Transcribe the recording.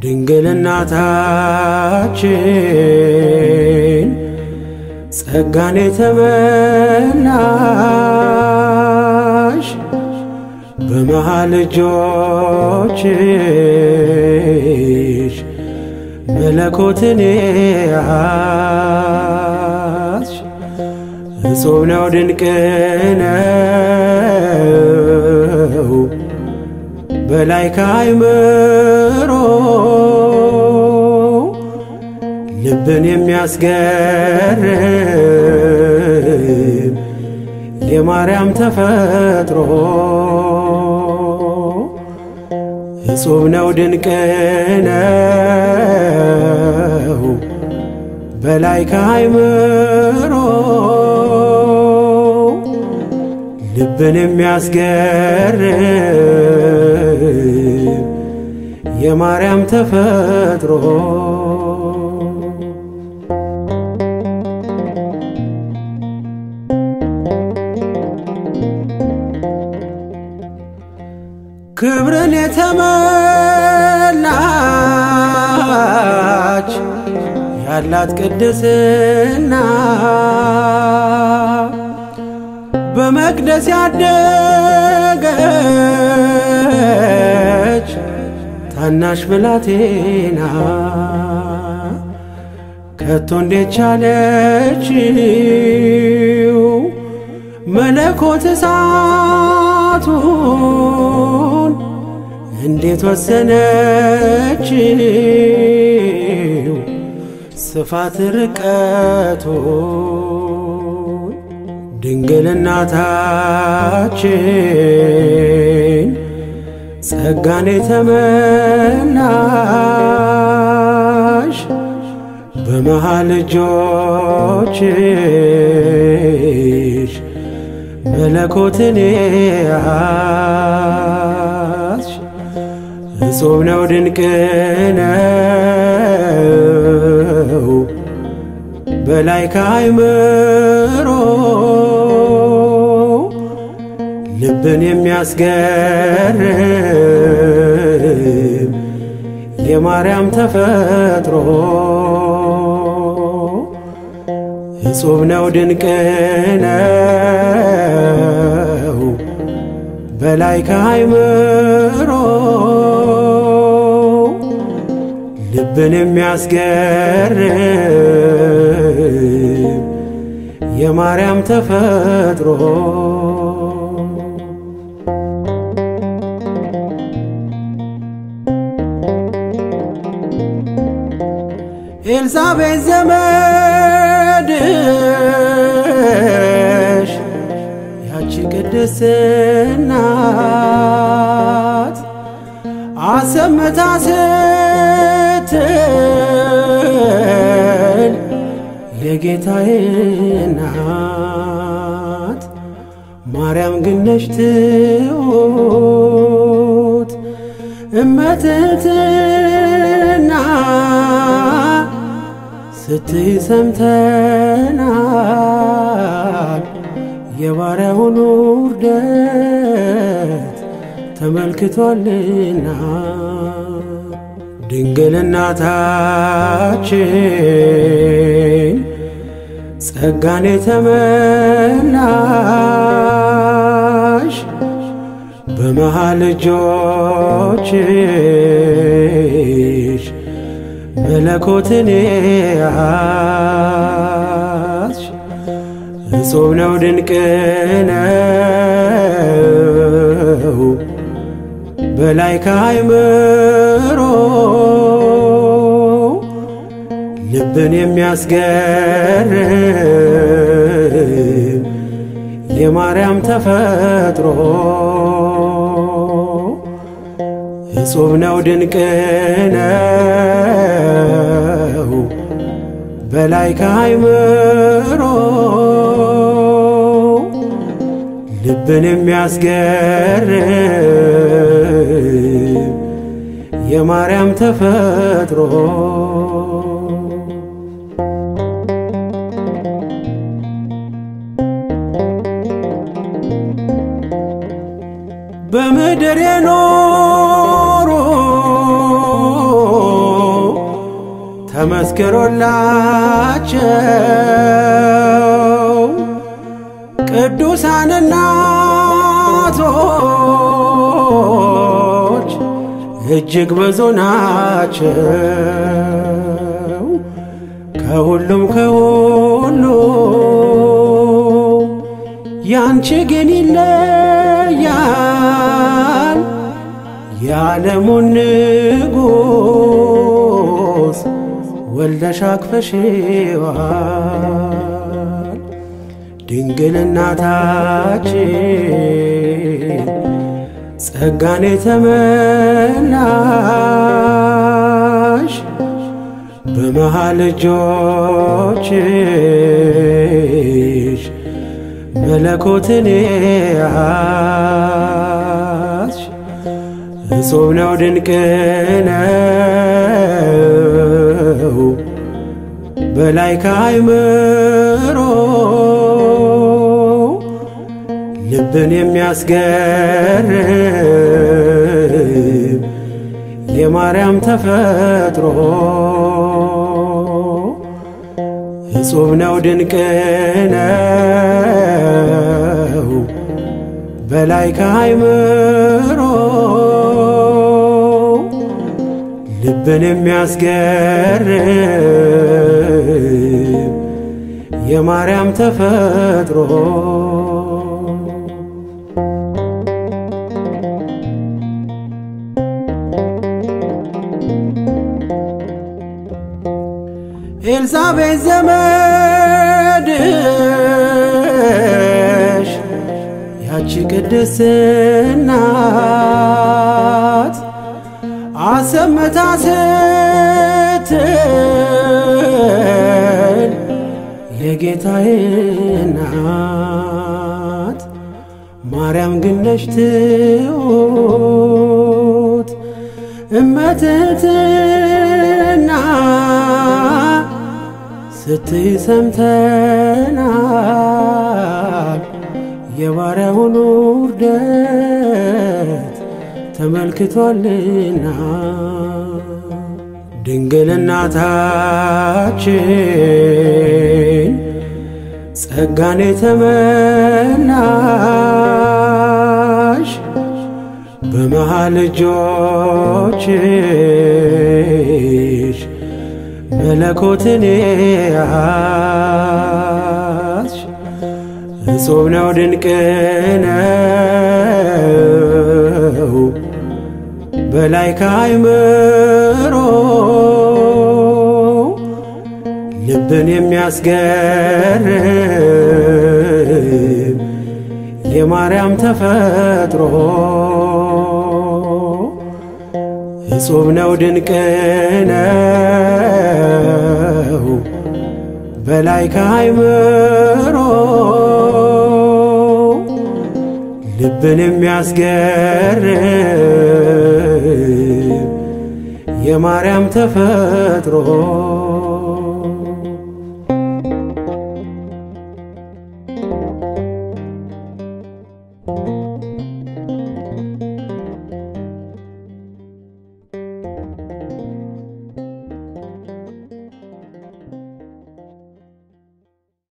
ድንግል እናታችን ጸጋን የተመላሽ በመሃል እጆችሽ መለኮትን ያዝሽ እጹብ ነው ድንቅ ነው በላይ ከአይምሮ ልብን የሚያስገርም የማርያም ተፈጥሮ እጹብ ነው ድንቅ ነው በላይ ከአይምሮ ልብን የሚያስገርም የማርያም ተፈጥሮ ክብርን የተመላች ያላት ቅድስና በመቅደስ ያደገች ታናሽ ብላቴና ከቶ እንዴት ቻለችው መለኮት እሳቱን እንዴት ወሰነችው ስፋት ርቀቱን ድንግል እናታችን ጸጋን የተመላሽ በመሃል እጆችሽ መለኮትን ያዝሽ እጹብ ነው ድንቅ ነው በላይ ከአይምሮ ልብን የሚያስገርም የማርያም ተፈጥሮ እጹብ ነው ድንቅ ነው በላይ ከአይምሮ ልብን የሚያስገርም የማርያም ተፈጥሮ ኤልሳቤጥ ዘመድሽ ያቺ ቅድስት እናት አሰምታ ስትል የጌታዬ እናት ማርያም ግነሽ ትሑት እመትትና ስትይ ሰምተናል የባሪያውን ውርደት ተመልክቷልና ድንግል እናታችን ጸጋን የተመላሽ በመሃል እጆችሽ መለኮትን ያዝሽ እጹብ ነው ድንቅ ነው በላይ ከአይምሮ ልብን የሚያስገርም የማርያም ተፈጥሮ እጹብ ነው ድንቅ ነው በላይ ከአይምሮ ልብን የሚያስገርም የማርያም ተፈጥሮ በምድር የኖሩ ተመስክሮላቸው ቅዱሳን እናቶች እጅግ ብዙ ናቸው። ከሁሉም ከሁሉም ያንቺ ግን ይለያል። የዓለሙን ንጉሥ ወልደሽ አቅፈሽዋል። ድንግል እናታችን ጸጋን የተመላሽ በመሃል እጆችሽ መለኮትን ያዝሽ እጹብ ነው ድንቅ ነው በላይ ከአይምሮ ልብን የሚያስገርም የማርያም ተፈጥሮ እጹብ ነው ድንቅ ነው በላይ ከአይምሮ ልብን የሚያስገርም የማርያም ተፈጥሮ ኤልሳቤጥ ዘመድሽ ያቺ ቅድስት እናት አሰምታ ስትል የጌታዬ እናት ማርያም ግን ነሽ ትሑት እመትህትና ስትይ ሰምተናል የባሪያውን ውርደት ተመልክቷልና ድንግል እናታችን ጸጋን የተመላሽ በመሃል እጆችሽ መለኮትን ያዝሽ እጹብ ነው ድንቅ ነው በላይ ከአይምሮ ልብን የሚያስገርም የማርያም ተፈጥሮ እጹብ ነው ድንቅ ነው በላይ ከአይምሮ ልብን የሚያስገርም የማርያም ተፈጥሮ